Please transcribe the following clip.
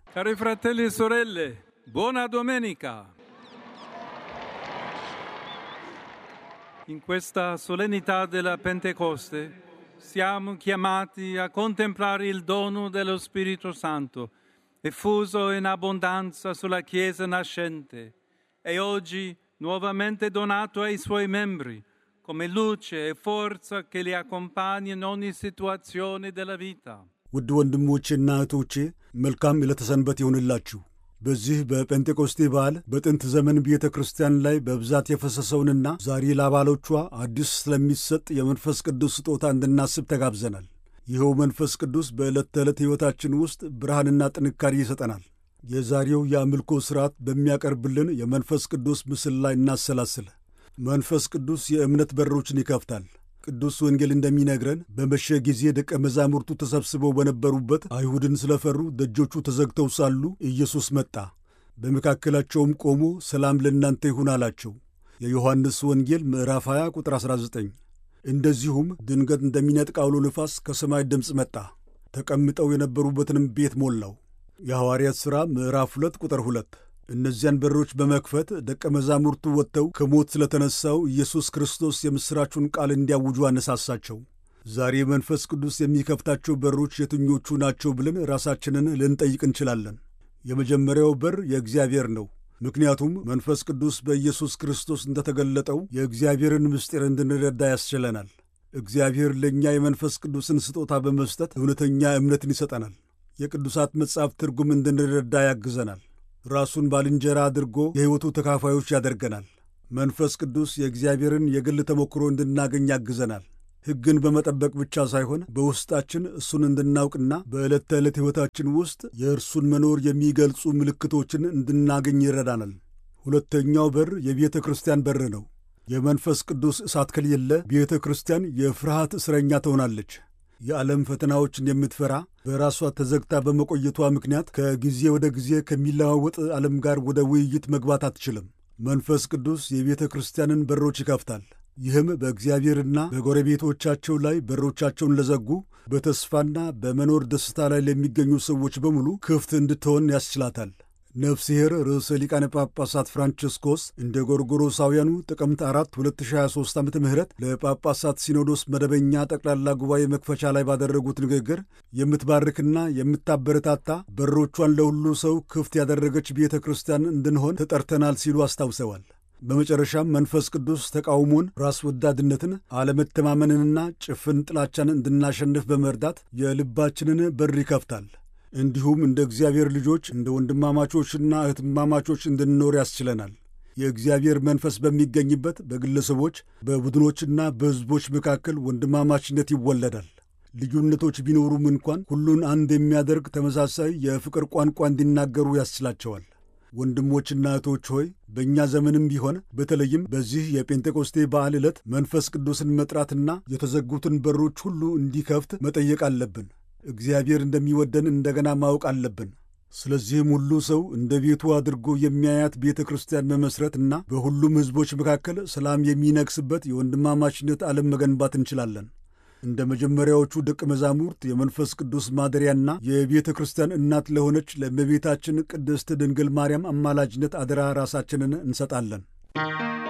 Cari fratelli e sorelle, buona domenica. In questa solennità della Pentecoste siamo chiamati a contemplare il dono dello Spirito Santo, effuso in abbondanza sulla Chiesa nascente e oggi nuovamente donato ai suoi membri come luce e forza che li accompagna in ogni situazione della vita. ውድ ወንድሞቼና እህቶቼ መልካም ዕለተ ሰንበት ይሁንላችሁ። በዚህ በጴንጤቆስቴ በዓል በጥንት ዘመን ቤተ ክርስቲያን ላይ በብዛት የፈሰሰውንና ዛሬ ለአባሎቿ አዲስ ስለሚሰጥ የመንፈስ ቅዱስ ስጦታ እንድናስብ ተጋብዘናል። ይኸው መንፈስ ቅዱስ በዕለት ተዕለት ሕይወታችን ውስጥ ብርሃንና ጥንካሬ ይሰጠናል። የዛሬው የአምልኮ ሥርዓት በሚያቀርብልን የመንፈስ ቅዱስ ምስል ላይ እናሰላስል። መንፈስ ቅዱስ የእምነት በሮችን ይከፍታል። ቅዱስ ወንጌል እንደሚነግረን በመሸ ጊዜ ደቀ መዛሙርቱ ተሰብስበው በነበሩበት አይሁድን ስለፈሩ ደጆቹ ተዘግተው ሳሉ ኢየሱስ መጣ፣ በመካከላቸውም ቆሞ ሰላም ለእናንተ ይሁን አላቸው። የዮሐንስ ወንጌል ምዕራፍ 20 ቁጥር 19። እንደዚሁም ድንገት እንደሚነጥቅ አውሎ ነፋስ ከሰማይ ድምፅ መጣ፣ ተቀምጠው የነበሩበትንም ቤት ሞላው። የሐዋርያት ሥራ ምዕራፍ 2 ቁጥር 2 እነዚያን በሮች በመክፈት ደቀ መዛሙርቱ ወጥተው ከሞት ስለተነሳው ኢየሱስ ክርስቶስ የምሥራቹን ቃል እንዲያውጁ አነሳሳቸው። ዛሬ መንፈስ ቅዱስ የሚከፍታቸው በሮች የትኞቹ ናቸው ብለን ራሳችንን ልንጠይቅ እንችላለን። የመጀመሪያው በር የእግዚአብሔር ነው። ምክንያቱም መንፈስ ቅዱስ በኢየሱስ ክርስቶስ እንደተገለጠው የእግዚአብሔርን ምስጢር እንድንረዳ ያስችለናል። እግዚአብሔር ለእኛ የመንፈስ ቅዱስን ስጦታ በመስጠት እውነተኛ እምነትን ይሰጠናል። የቅዱሳት መጽሐፍ ትርጉም እንድንረዳ ያግዘናል። ራሱን ባልንጀራ አድርጎ የሕይወቱ ተካፋዮች ያደርገናል። መንፈስ ቅዱስ የእግዚአብሔርን የግል ተሞክሮ እንድናገኝ ያግዘናል። ሕግን በመጠበቅ ብቻ ሳይሆን በውስጣችን እሱን እንድናውቅና በዕለት ተዕለት ሕይወታችን ውስጥ የእርሱን መኖር የሚገልጹ ምልክቶችን እንድናገኝ ይረዳናል። ሁለተኛው በር የቤተ ክርስቲያን በር ነው። የመንፈስ ቅዱስ እሳት ከሌለ ቤተ ክርስቲያን የፍርሃት እስረኛ ትሆናለች። የዓለም ፈተናዎችን የምትፈራ በራሷ ተዘግታ በመቆየቷ ምክንያት ከጊዜ ወደ ጊዜ ከሚለዋወጥ ዓለም ጋር ወደ ውይይት መግባት አትችልም። መንፈስ ቅዱስ የቤተ ክርስቲያንን በሮች ይከፍታል። ይህም በእግዚአብሔርና በጎረቤቶቻቸው ላይ በሮቻቸውን ለዘጉ በተስፋና በመኖር ደስታ ላይ ለሚገኙ ሰዎች በሙሉ ክፍት እንድትሆን ያስችላታል። ነፍስሔር ርዕሰ ሊቃነ ጳጳሳት ፍራንቺስኮስ እንደ ጎርጎሮሳውያኑ ጥቅምት 4 2023 ዓ ም ለጳጳሳት ሲኖዶስ መደበኛ ጠቅላላ ጉባኤ መክፈቻ ላይ ባደረጉት ንግግር የምትባርክና የምታበረታታ በሮቿን ለሁሉ ሰው ክፍት ያደረገች ቤተ ክርስቲያን እንድንሆን ተጠርተናል ሲሉ አስታውሰዋል። በመጨረሻም መንፈስ ቅዱስ ተቃውሞን፣ ራስ ወዳድነትን፣ አለመተማመንንና ጭፍን ጥላቻን እንድናሸንፍ በመርዳት የልባችንን በር ይከፍታል። እንዲሁም እንደ እግዚአብሔር ልጆች እንደ ወንድማማቾችና እህትማማቾች እንድንኖር ያስችለናል። የእግዚአብሔር መንፈስ በሚገኝበት በግለሰቦች በቡድኖችና በሕዝቦች መካከል ወንድማማችነት ይወለዳል። ልዩነቶች ቢኖሩም እንኳን ሁሉን አንድ የሚያደርግ ተመሳሳይ የፍቅር ቋንቋ እንዲናገሩ ያስችላቸዋል። ወንድሞችና እህቶች ሆይ በእኛ ዘመንም ቢሆን በተለይም በዚህ የጴንጤቆስቴ በዓል ዕለት መንፈስ ቅዱስን መጥራትና የተዘጉትን በሮች ሁሉ እንዲከፍት መጠየቅ አለብን። እግዚአብሔር እንደሚወደን እንደገና ማወቅ አለብን። ስለዚህም ሁሉ ሰው እንደ ቤቱ አድርጎ የሚያያት ቤተ ክርስቲያን መመስረት እና በሁሉም ሕዝቦች መካከል ሰላም የሚነግስበት የወንድማማችነት ዓለም መገንባት እንችላለን። እንደ መጀመሪያዎቹ ደቀ መዛሙርት የመንፈስ ቅዱስ ማደሪያና የቤተ ክርስቲያን እናት ለሆነች ለእመቤታችን ቅድስት ድንግል ማርያም አማላጅነት አደራ ራሳችንን እንሰጣለን።